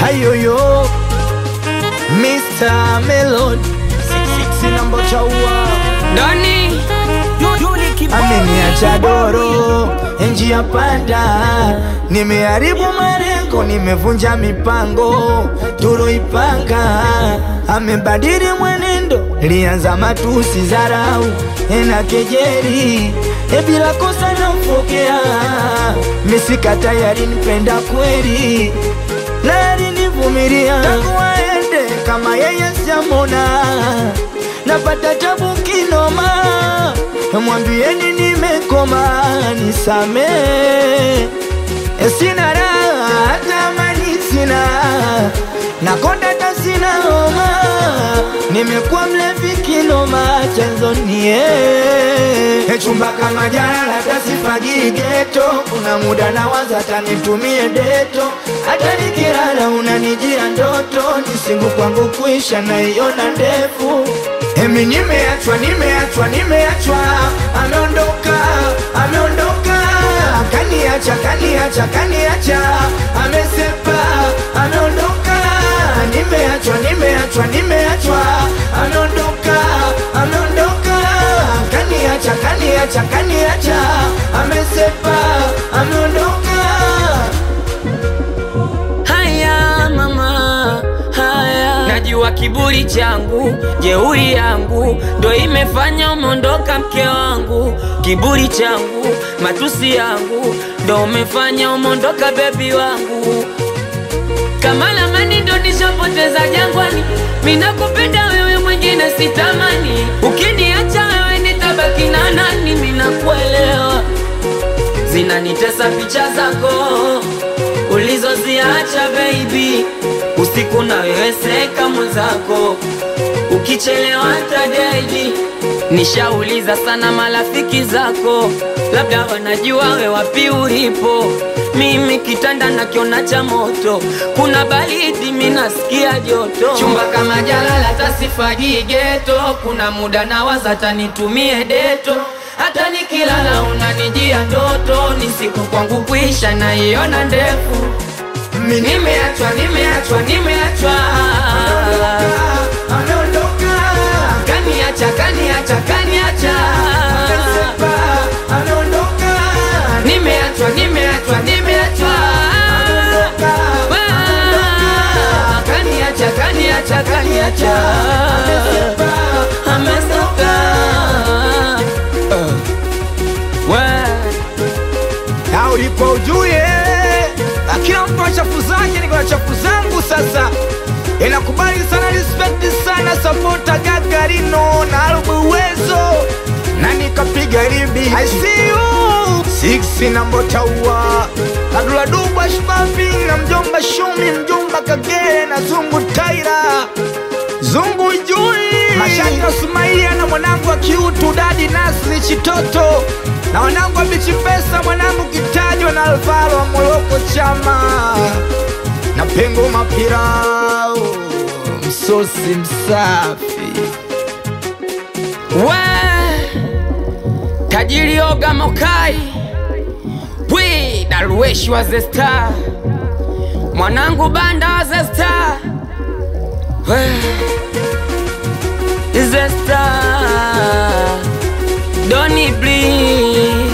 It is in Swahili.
Hayoyo Mr. Melon Sinambo chaua Doni ameniacha doro njia panda, nimeharibu malengo, nimevunja mipango tuloipanga. Amebadili mwenendo, lianza matusi, zarau na kejeli, e bila kosa namfokea. Misika tayari nipenda kweli, na alinivumilia tangu aende, kama yeye sijamona, napata tabu kinoma mwambieni nimekoma, nisame sina raha, hata amani sina, nakonda hata sina homa, nimekuwa mlevi kinoma, chanzo nie chumba kama jana, hata sifagii geto, kuna muda nawaza hata nitumie deto, hata nikilala unanijia ndoto, nisingu kwangu kuisha naiona ndefu Emi nimeachwa, nimeachwa, nimeachwa, ameondoka, ameondoka, kaniacha, kaniacha, kaniacha, amesepa, ameondoka, nimeachwa, nimeachwa, nimeachwa, ameondoka, ameondoka, kaniacha, kaniacha, kaniacha, amesepa, ameondoka. Haya mama, haya najua kiburi changu, jeuri yangu ndo imefanya umeondoka mke wangu. Kiburi changu, matusi yangu ndo umefanya umeondoka bebi wangu. Kama lamani ndo nishapoteza jangwani, minakupenda wewe, mwingine sitamani. Ukiniacha wewe nitabaki na nani? Minakuelewa, zinanitesa picha zako ulizoziacha baby, usiku na wewe seka mwenzako, ukichelewa tadaidi. Nishauliza sana marafiki zako, labda wanajua we wapi ulipo. Mimi kitanda nakiona cha moto, kuna baridi mi nasikia joto. Chumba kama jalala tasifagii geto, kuna muda nawaza tanitumie deto hata nikilala unanijia ndoto, ni siku kwangu kuisha naiona ndefu. Mimi Nimeachwa, nimeachwa, nimeachwa, ameondoka, kaniacha, kaniacha, kaniacha, amesepa, ameondoka, nimeachwa, nimeachwa, nimeachwa, Ah, kaniacha, kaniacha, kaniacha, amesoka We. au ulipo ujue, kila mtu ana chafu zake, niko na chafu zangu. Sasa inakubali sana, respect sana, sapota Gagarino na Albu Uwezo na nikapiga ribi I see you six na Mbotaua Adula Dubwa Shbabi na mjomba Shumi, mjomba Kagere na Zungu Taira Zungu Jui Mashaka Sumaia na mwanangu wa kiutu Dadi Nasri Chitoto na wanangu wa Bichi Pesa mwanangu Kitajwa na Alvaro wa Moroko Chama na Pengo Mapirao msosi msafi We tajiri oga mokai wi daruweshi wa the star mwanangu banda wa the star we the star doni bli